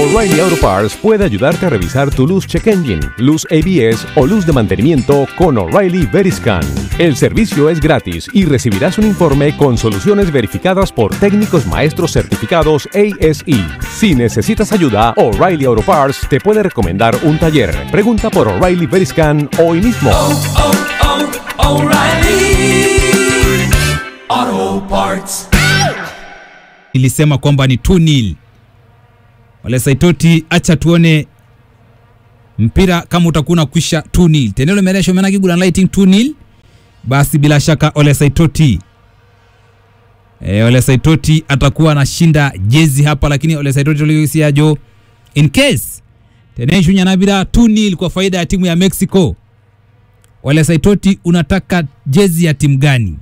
O'Reilly Auto Parts puede ayudarte a revisar tu luz check engine, luz ABS o luz de mantenimiento con O'Reilly Veriscan. El servicio es gratis y recibirás un informe con soluciones verificadas por técnicos maestros certificados ASE. Si necesitas ayuda, O'Reilly Auto Parts te puede recomendar un taller. Pregunta por O'Reilly Veriscan hoy mismo. oh, oh, O'Reilly Auto Parts. ilisema kwamba ni 2-0. Wale Saitoti, acha tuone mpira kama utakuwa unakwisha 2-0. Tenelo meresho menaki gula lighting 2-0. Basi bila shaka Ole Saitoti e, Ole Saitoti atakuwa anashinda jezi hapa, lakini Ole Saitoti ulisiajo in case teneshu nyanabira 2-0 kwa faida ya timu ya Mexico. Ole Saitoti, unataka jezi ya timu gani?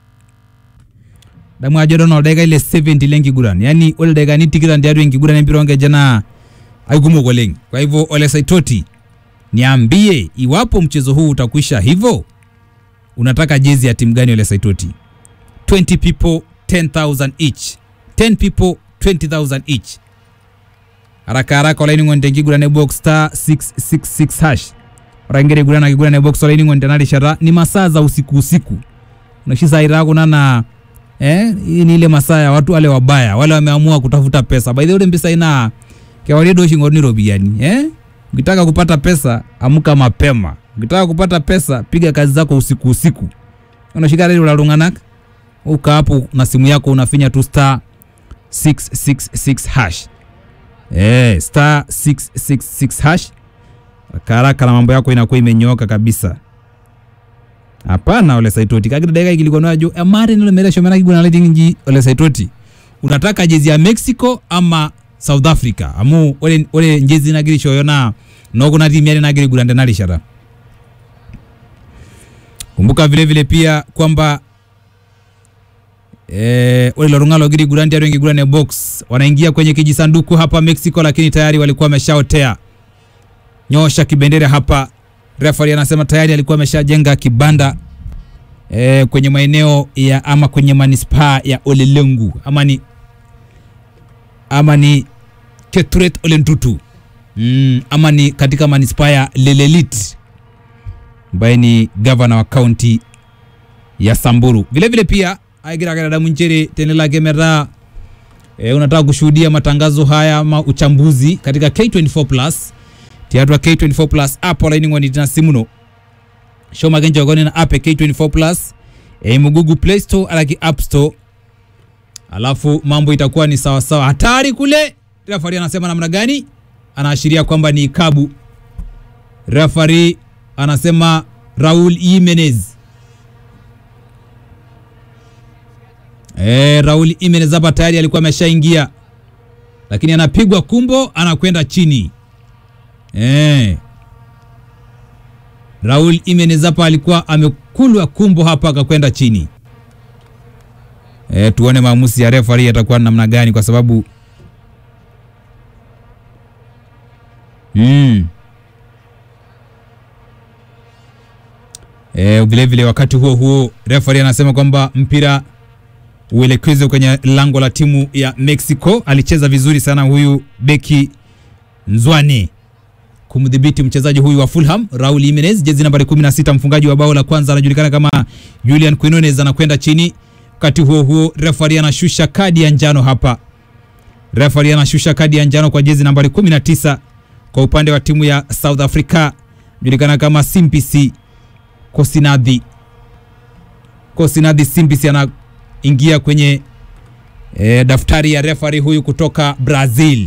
damu ajo dono daika ile 70 lengi guran yani ole daika ni tikiran diadu engi guran empiro onge jana aigumo goleng kwa hivyo ole saitoti niambie iwapo mchezo huu utakwisha hivyo unataka jezi ya timu gani ole saitoti 20 people 10000 each 10 people 20000 each haraka haraka olaini ngonde ngigurane box star 666 hash orangere gurana kigurane box olaini ngonde nalishara ni masaa za usiku usiku unashisaira kunana eh, hii ni ile masaa ya watu wale wabaya wale wameamua kutafuta pesa by the way ule mpesa ina kewarie doshi ngoni robiani eh ukitaka kupata pesa amka mapema ukitaka kupata pesa piga kazi zako usiku usiku unashika redi ulalunganak uka hapo na simu yako unafinya tu star 666 hash eh star 666 hash haraka na mambo yako inakuwa imenyooka kabisa hapana ole saitoti kakira dakika ikilikuwa najo amare nilo mere shomera kiguna leti nji ole saitoti unataka jezi ya Mexico ama South Africa amu ole ole njezi nagiri shoyo na no kuna timu yale nagiri gulande nalishara kumbuka vile vile pia kwamba eh, ole lorungalo giri gulande yaro ngigulane box wanaingia kwenye kijisanduku hapa Mexico lakini tayari walikuwa wameshaotea nyosha kibendera hapa referee anasema tayari alikuwa ameshajenga kibanda e, kwenye maeneo ya ama kwenye manispaa ya Olelengu ama ni ama ni Keturet Olentutu mm, ama ni katika manispaa ya Lelelit ambaye ni gavana wa kaunti ya Samburu. Vile vile pia aigiragara munchere tenela kemera e, unataka kushuhudia matangazo haya ama uchambuzi katika K24 Plus tiatwa K24 Plus app olaini ngoni tina simuno shoma genjo goni na app ya K24 Plus e, mu Google Play Store alaki App Store alafu mambo itakuwa ni sawa sawa. Hatari kule, referee anasema namna gani? Anaashiria kwamba ni ikabu. Referee anasema Raul Jimenez Eh, Raul Jimenez hapa tayari alikuwa ameshaingia, lakini anapigwa kumbo, anakwenda chini. Eh. Raul Jimenez hapa alikuwa amekulwa kumbo hapa akakwenda chini. Eh, tuone maamuzi ya referee yatakuwa namna gani kwa sababu mm. Eh, vile vile wakati huo huo referee anasema kwamba mpira uelekezwe kwenye lango la timu ya Mexico. Alicheza vizuri sana huyu beki Nzwane kumdhibiti mchezaji huyu wa Fulham Raul Jimenez, jezi nambari 16, mfungaji wa bao la kwanza anajulikana kama Julian Quinones, anakwenda chini. Wakati huo huo, referee anashusha kadi ya njano hapa. Referee anashusha kadi ya njano kwa jezi nambari 19 kwa upande wa timu ya South Africa, anajulikana kama Simpisi Kosinadhi. Kosinadhi Simpisi anaingia kwenye eh, daftari ya referee huyu kutoka Brazil.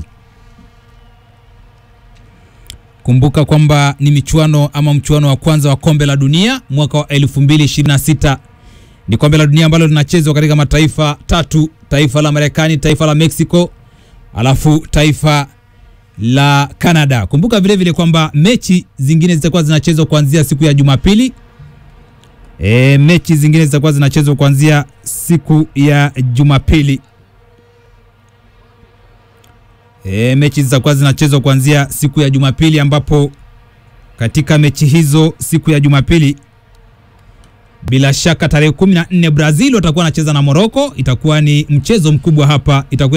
Kumbuka kwamba ni michuano ama mchuano wa kwanza wa kombe la dunia mwaka wa 2026. Ni kombe la dunia ambalo linachezwa katika mataifa tatu, taifa la Marekani, taifa la Mexico, alafu taifa la Canada. Kumbuka vile vile kwamba mechi zingine zitakuwa zinachezwa kuanzia siku ya Jumapili. E, mechi zingine zitakuwa zinachezwa kuanzia siku ya Jumapili. E, mechi zitakuwa zinachezwa kuanzia siku ya Jumapili ambapo katika mechi hizo siku ya Jumapili bila shaka tarehe 14 Brazil watakuwa wanacheza na Morocco. Itakuwa ni mchezo mkubwa hapa, itakuwa